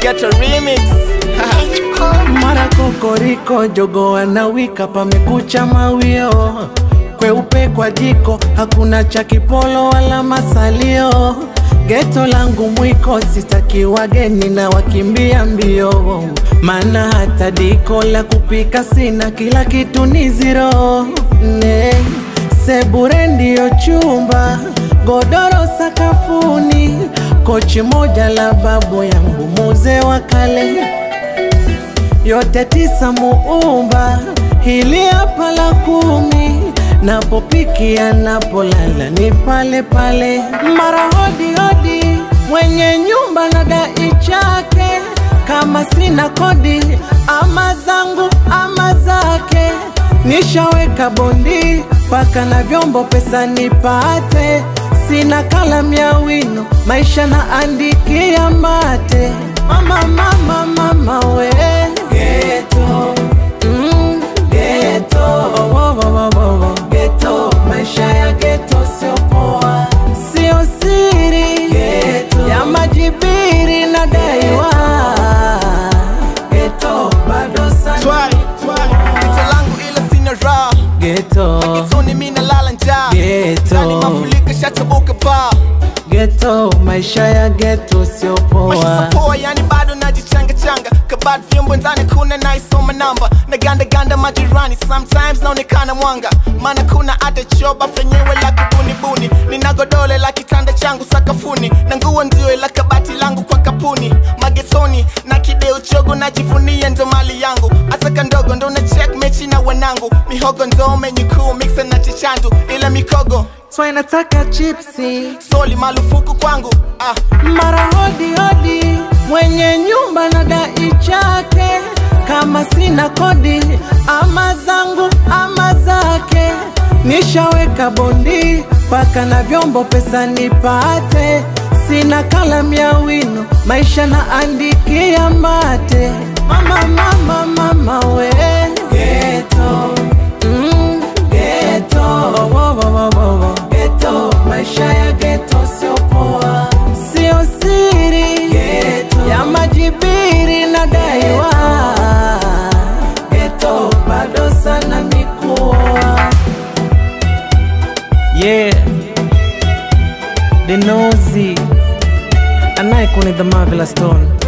Ghetto remix. mara kokoriko jogo anawika pamekucha mawio kweupe kwa jiko hakuna cha kipolo wala masalio geto langu mwiko sitaki wageni na wakimbia mbio maana hata diko la kupika sina kila kitu ni ziro ne sebure ndiyo chumba godoro sakafuni kochi moja la babu yangu muzee wa kale yote tisa muumba, hili hapa la kumi, napopikia napolala ni pale pale, mara hodi hodi, mwenye nyumba na dai chake, kama sina kodi ama zangu ama zake, nishaweka bondi paka na vyombo pesa nipate, sina kalamu ya wino, maisha na andikia mate, mama mama mama we Ghetto, mm, ghetto, wo, wo, wo, wo, wo. Ghetto, maisha ya ghetto sio poa, sio siri ghetto, ya majibiri na daiwa ghetto, bado sana Twai, twai. Ghetto langu ila sina raha. ghetto, Ghetoni mimi nalala njaa. Ghetto. Ndani mafuriko shatabuka paa. ghetto, maisha ya ghetto sio Maisha poa. so poa yani bado najichanga changa kabad vyombo ndani kuna naisoma namba na ganda ganda majirani sometimes naonekana mwanga maana kuna hata choba fenyewe la kibunibuni nina godole la kitanda changu sakafuni na nguo ndio la kabati langu kwa kapuni magetoni na kideo chogo najivunia ndo mali yangu asaka ndogo ndo na check mechi na wanangu mihogo ndo menyukuu mixa na chichandu ila mikogo Swai nataka chipsi soli malufuku kwangu ah. mara hodi hodi, mwenye nyumba na dai chake, kama sina kodi ama zangu ama zake, nishaweka bondi paka na vyombo pesa nipate, sina kalamu ya wino, maisha na andikia mate, mama mama mama we ghetto, mm, ghetto, wo, wo, wo, wo, wo. ghetto, maisha ya ghetto sio poa, sio siri ghetto, ya majibiri na daiwa ghetto, bado sana mikuoa yeah the nosy anayekuni the marvelous stone